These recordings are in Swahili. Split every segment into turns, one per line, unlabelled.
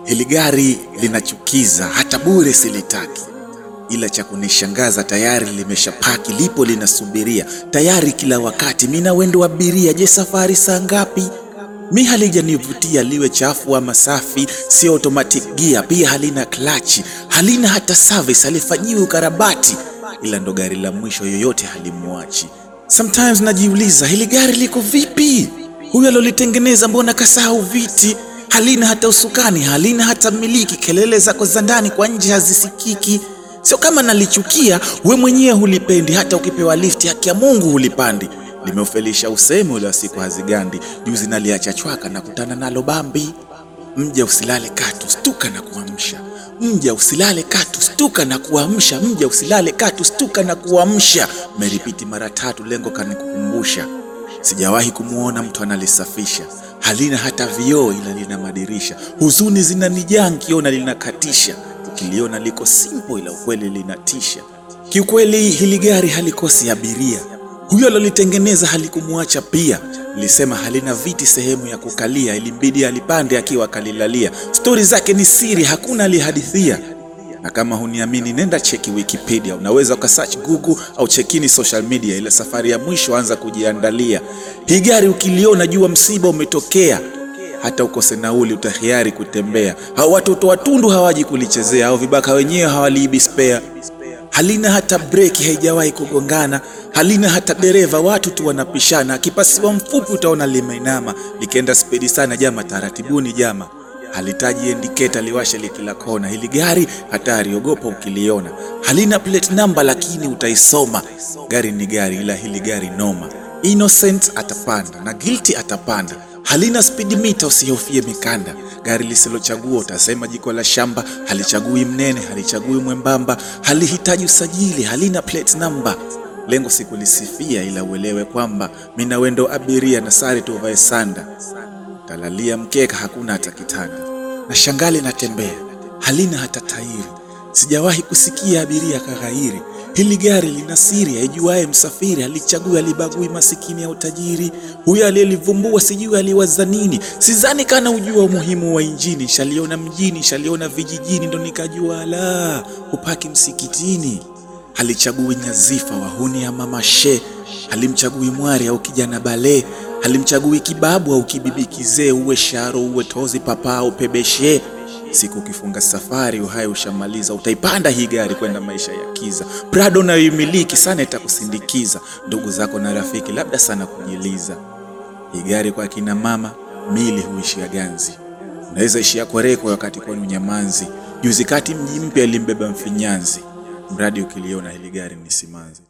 Hili gari linachukiza, hata bure silitaki, ila cha kunishangaza tayari limeshapaki, lipo linasubiria tayari kila wakati. Mina wendo abiria, je, safari saa ngapi? Mi halijanivutia liwe chafu ama safi, si automatic gear, pia halina klachi, halina hata service, halifanyiwi ukarabati, ila ndo gari la mwisho yoyote halimwachi. Sometimes najiuliza hili gari liko vipi? Huyu alolitengeneza mbona kasahau viti? Halina hata usukani, halina hata miliki, kelele zako za ndani kwa nje hazisikiki. Sio kama nalichukia, we mwenyewe hulipendi, hata ukipewa lifti, haki ya Mungu hulipandi. Limeufelisha usemi ule wa siku hazigandi, juzi naliacha chwaka na kutana nalo Bambi. Mja usilale katu, stuka na kuamsha. Mja usilale katu, stuka na kuamsha. Mja usilale katu, stuka na kuamsha. Meripiti mara tatu, lengo kanikukumbusha. Sijawahi kumwona mtu analisafisha, halina hata vioo, ila lina madirisha. Huzuni zinanijaa nkiona linakatisha, ukiliona liko simple, ila ukweli linatisha. Kiukweli hili gari halikosi abiria, huyo alolitengeneza halikumwacha pia. Lisema halina viti sehemu ya kukalia, ilimbidi alipande akiwa kalilalia. Stori zake ni siri, hakuna alihadithia. Na kama huniamini, nenda cheki Wikipedia, unaweza ukasearch Google au chekini social media. Ile safari ya mwisho anza kujiandalia. Hii gari ukiliona, jua msiba umetokea, hata ukose nauli utahiari kutembea. Hao watoto watundu hawaji kulichezea, au vibaka wenyewe hawaliibi spare. Halina hata breki, haijawahi kugongana. Halina hata dereva, watu tu wanapishana. Akipasiwa mfupi utaona limeinama, likienda spedi sana, jama taratibuni, jama halitaji indiketa liwashe likila kona. Hili gari hatari, ogopa ukiliona. Halina plate number, lakini utaisoma. Gari ni gari, ila hili gari noma. Innocent atapanda na guilty atapanda. Halina speed meter, usihofie mikanda. Gari lisilochagua utasema jiko la shamba. Halichagui mnene, halichagui mwembamba, halihitaji usajili, halina plate number. Lengo si kulisifia, ila uelewe kwamba mina wendo abiria na sare tuvae sanda Kalalia mkeka, hakuna hata kitanda, na shangali natembea, halina hata tairi. Sijawahi kusikia abiria kaghairi. Hili gari lina siri, aijuaye msafiri. Halichagui, halibagui masikini au tajiri. Huyo aliyelivumbua sijui aliwaza nini. Sidhani kana ujua umuhimu wa injini. Shaliona mjini, shaliona vijijini, ndo nikajua la hupaki msikitini. Halichagui nyazifa, wahuni ama mashe. Halimchagui mwari au kijana bale halimchagui kibabu au kibibi kizee, uwe sharo uwe tozi papa au pebeshe. Siku ukifunga safari uhai ushamaliza, utaipanda hii gari kwenda maisha ya kiza. Prado nayoimiliki sana itakusindikiza, ndugu zako na rafiki labda sana kujiliza. Hii gari kwa kina mama mili huishia ganzi, unaweza ishia kwereko wakati kwenu nyamanzi. Juzi kati mji mpya ilimbeba mfinyanzi, mradi ukiliona hili gari ni simanzi.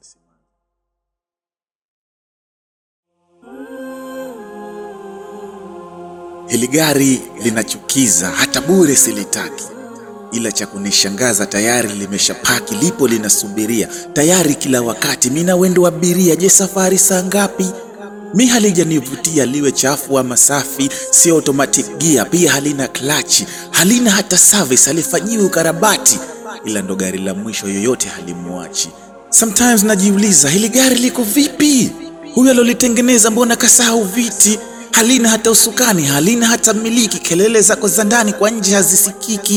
Hili gari linachukiza, hata bure silitaki, ila cha kunishangaza tayari limeshapaki, lipo linasubiria tayari kila wakati. Mina wendo abiria, je, safari saa ngapi? Mi halijanivutia liwe chafu ama safi, si automatic gear, pia halina klachi, halina hata service, halifanyiwi ukarabati, ila ndo gari la mwisho yoyote halimwachi. Sometimes najiuliza hili gari liko vipi? Huyu alolitengeneza mbona kasahau viti? halina hata usukani, halina hata miliki, kelele zako za ndani kwa nje hazisikiki.